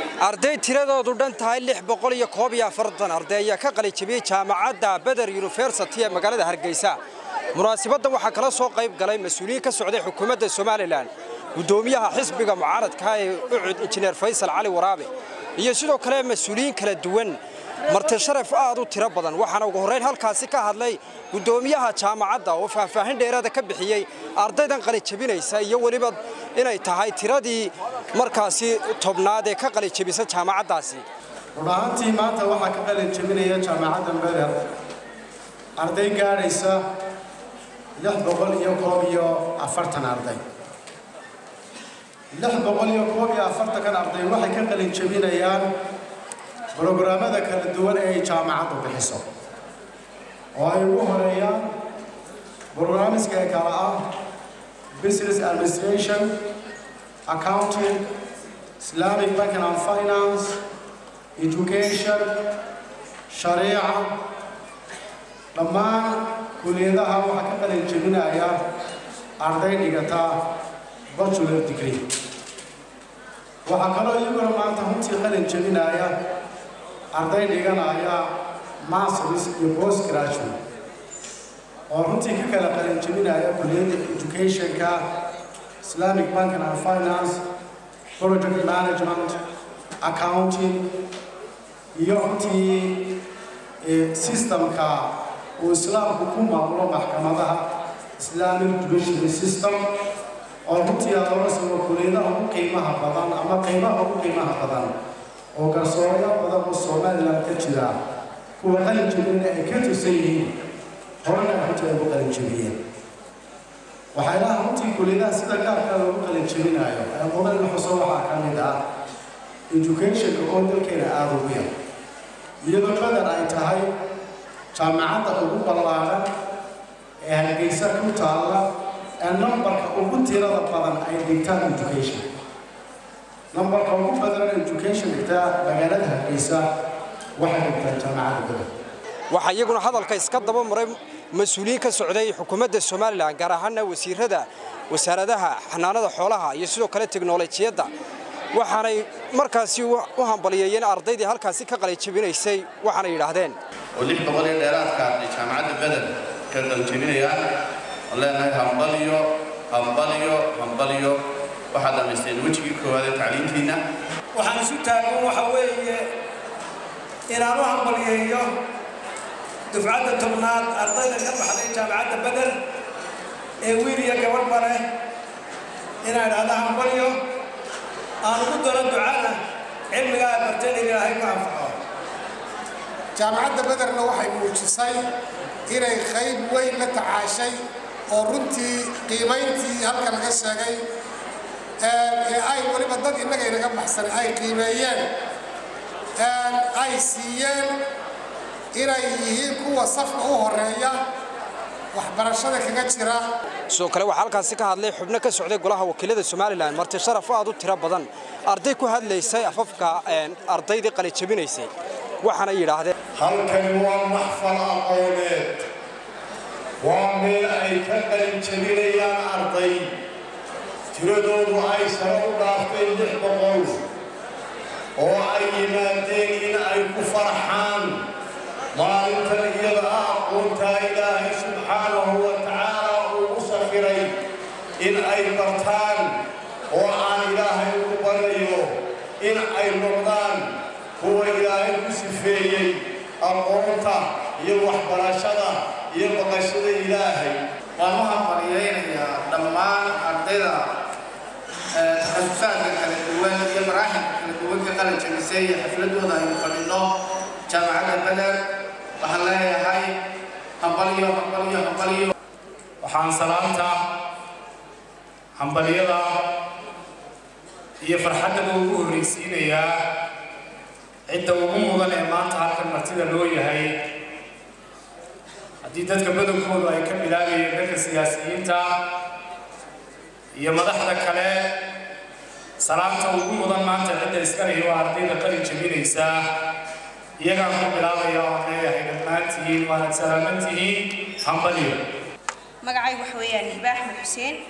arday tiradoodu dhan tahay lix boqol iyo koob iyo afartan arday ayaa ka qalijabiyey jaamacadda beder yunifersity ee magaalada hargeysa munaasabaddan waxaa kala soo qayb galay mas-uuliyiin ka socday xukuumadda somalilan guddoomiyaha xisbiga mucaaradka ee ucud injineer faysal cali waraabe iyo sidoo kale mas-uuliyiin kala duwan marti sharaf aad u tiro badan waxaana ugu horrayn halkaasi ka hadlay guddoomiyaha jaamacadda oo faahfaahin dheeraada ka bixiyey ardaydan qalijabinaysa iyo weliba inay tahay tiradii markaasi tobnaad ee ka qalijabisa jaamacaddaasi run ahaantii maanta waxaa ka qalijabinaya jaamacadda beder arday gaadhaysa lix boqol iyo koob iyo afartan arday lix boqol iyo koob iyo afartankan arday waxay ka qalijabinayaan brograamada kala duwan ee ay jaamacaddu bixiso oo ay ugu horeeyaan brograamiska ee kala ah business administration accounting islamic banking and finance education shariica dhammaan kuliyadaha waxaa ka qalin jebinaya arday dhigata bachelor degree waxaa kaloo iyaguna maanta runtii qalin jebinaya arday dhiganaya masters iyo post graduate oo runtii ka kala qalin jebinaya kuliyadda educationka islamic banking and finance project management accounting iyo runtii systemka uu islaamku ku maamulo maxkamadaha islamic judiciary system oo runtii aad oga sugo kuliyadaha ugu qiimaha badan ama qiimaha ugu qiimaha badan oo garsoorayo badan oo somalilan ka jira kuwa qalin jebinna ay ka tusan yihiin horena runtii ay ugu qalin jebiyeen waxaa ilaha runtii kuliyadaha sida gaarka loogu qalin jebinayo ee mudan in xuso waxaa ka mid ah educationka oo dalkeena aada ugu yar iyadoo badan ay tahay jaamacadda ugu ballaaran ee hargeysa ku taalla ee numbarka ugu tirada badan ay dhigtaan education numbarka ugu badan education dhigtaa magaalada hargeysa waxay dhigtaan jaamacadda badan waxaa iyaguna hadalka iska daba maray mas-uuliyiin ka socday xukuumadda somalilan gaar ahaana wasiirada wasaaradaha xanaanada xoolaha iyo sidoo kale teknolojiyadda waxaanay markaasi u hambaliyeeyeen ardaydii halkaasi ka qalijabinaysay waxaanay yidhaahdeen oo lix boqol iyo dheeraadka ay jaamacadda beder ka qalijabinayaan oo leenahay hambaliyo hambaliyo hambaliyo waxaad dhammaysteen wejigii koowaad ee tacliintiinna waxaan isu taagan waxa weeye inaan u hambaliyeeyo dufcadda tobnaad ardayda ka baxday jaamacadda beder ee wiil iyo gabadhba leh inaan idhahda hambaliyo aan ugu daro ducada cilmigaa barteen ilaahay ku anfaco jaamacadda bederna waxay muujisay inay qayb weyn la tacaashay oo runtii qiimayntii halka laga sheegay ee ay weliba dad innaga inaga baxsan ay qiimeeyeen ay siiyeen inay yihiin kuwa safka u horeeya waxbarashada kaga jira sidoo kale waxaa halkaasi ka hadlay xubno ka socday golaha wakiilada somalilan marti sharaf aad u tiro badan arday ku hadlaysay afafka ardaydii qalijabinaysay waxaana yidhaahdeen halkani waa maxfal aqooneed waa meel ay ka qalin jabinayaan arday tiradoodu ay sare u dhaaftay lix boqol oo ay yimaadeen in ay ku farxaan maalintan iyada ah aqoontaa ilaahay subxaanahu wa tacaala uu u safiray in ay bartaan oo aan ilaahay ugu baryayo in ay noqdaan kuwa ilaahay ku sifeeyey aqoonta iyo waxbarashada iyo baqashada ilaahay waan u hambaliyaynayaa dhammaan ardayda takhasusaadka kala duwan iyo maraaxilka kala duwan ka qalin jabisay iyo xafladooda aynu fadhino jaamacadda beder waxaan leeyahay hambalyo hambalyo hambalyo waxaan salaanta hambalyada iyo farxaddaba ugu horraysiinayaa cidda ugu mudan ee maanta halkan martida loo yahay haddii dadka badankoodu ay ka bilaabayeen dadka siyaasiyiinta iyo madaxda kale salaanta ugu mudan maanta cidda iskalahi waa ardayda qalin jabinaysa iyagaan ku bilaabaya oo leeyahay dhammaantihiin waanad salaaman tihiin hambalyo magacaygu waxa weeyaan hiba axmed xuseen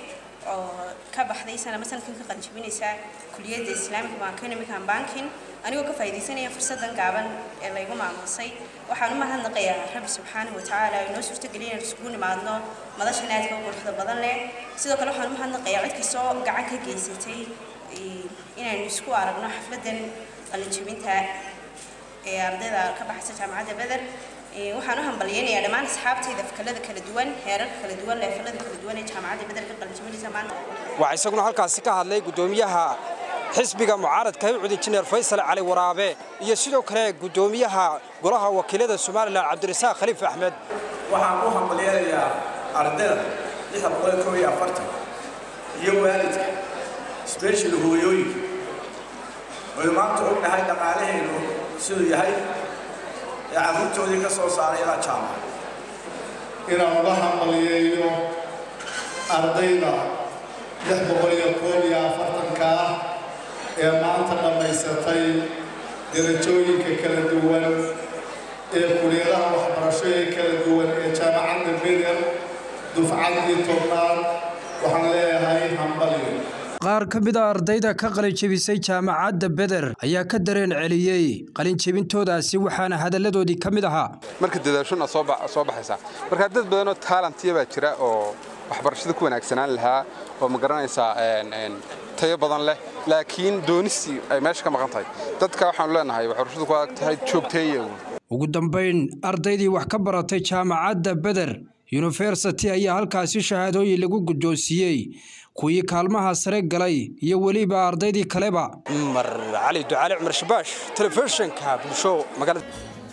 oo ka baxday sanama sanadkan ka qalinjabinaysa kuliyadda islaamic economic and banking anigoo ka faa'iidaysanaya fursadan gaaban ee laygu maamusay waxaan u mahadnaqayaa rabbi subxaanahu watacaala inoo suurtageliyay inaan isugu nimaadno madashan aadka u quruxda badan leh sidoo kale waxaan u mahadnaqayaa cid kastoo gacan ka geysatay inaynu isku aragno xafladan qalinjabinta ee ardayda ka baxaysa jaamacadda beder waxaan u hambalyaynayaa dhammaan asxaabtayda fakalada kala duwan heerarka kala duwan leefalada kala duwan ee jaamacadda beder ka qalinjabinaysa maanta waxaa isaguna halkaasi ka hadlay guddoomiyaha xisbiga mucaaradka hibcud injineer faysal cali waraabe iyo sidoo kale guddoomiyaha golaha wakiilada somalilan cabdirasaaq khaliif axmed waxaan u hambalyaynayaa ardayda lixda boqol kow iyo afartan iyo waalidka sbeshal hooyooyinka waynu maanta ognahay dhaqaalaheenu siduu yahay ee carruurtoodii ka soo saaray ilaa jaamac inaan uga hambalyeeyo ardayda lix boqol iyo koob iyo afartanka ah ee maanta dhammaysatay darajooyinka kala duwan ee kuliyadaha waxbarasho ee kala duwan ee jaamacadda beder dufcaddii tobnaad waxaan leeyahay hambalyo qaar ka mid a ardayda ka qalinjebisay jaamacadda beder ayaa ka dareen celiyey qalinjebintoodaasi waxaana hadalladoodii ka mid ahaa marka dadaashuna soo baxaysaa marka dad badanoo taalantiya baa jira oo waxbarashada ku wanaagsanaan lahaa oo ma garanaysaa tayo badan leh laakiin doonistii ay meesha ka maqan tahay dadka waxaanu leenahay waxbarashadu ku adag tahay joogteeya ugu dambayn ardaydii wax ka baratay jaamacadda beder yunifersity ayaa halkaasi shahaadooyin lagu guddoonsiiyey kuwii kaalmaha sare galay iyo weliba ardaydii kaleba cumar cali ducaale cumar shabaash telefishinka bulsho magaalada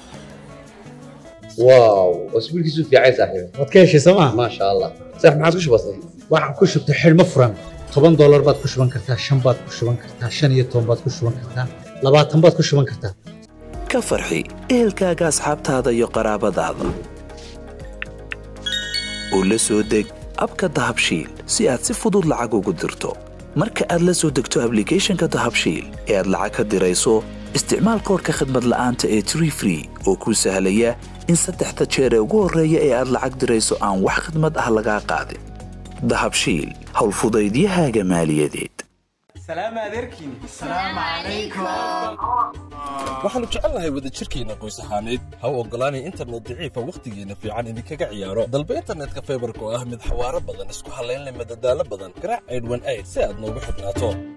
واو اسبوع كيسو في عايز صاحبي waad ka heshay sooma ما شاء الله صح ما عادش بسيط waxaan ku shubtay xidhmo furan toban doolar baad ku shuban kartaa shan baad ku shuban kartaa shan iyo toban baad ku shuban kartaa labaatan baad ku shuban kartaa ka farxi ehelkaaga asxaabtaada iyo qaraabadaada oo la soo deg abka dahabshiil si aad si fudud lacag ugu dirto marka aad la soo degto ablicathonka dahabshiil ee aad lacag ka dirayso isticmaal koorka khadmad la'aanta ee tree free oo kuu sahlaya in saddexda jeer ee ugu horreeya ee aad lacag dirayso aan wax khidmad ah lagaa qaadin dahabshiil howlfudaydiyahaaga maaliyadeed waxaannu jecelnahay wadajirkeenna qoys ahaaneed ha u oggolaanay internet daciifa wakhtigeenna fiican idinkaga ciyaaro dalba internetka faybarka oo ah mid xawaaro badan isku hallayn leh madadaalo badan garaac aydhwan ayd si aad noogu xidhnaato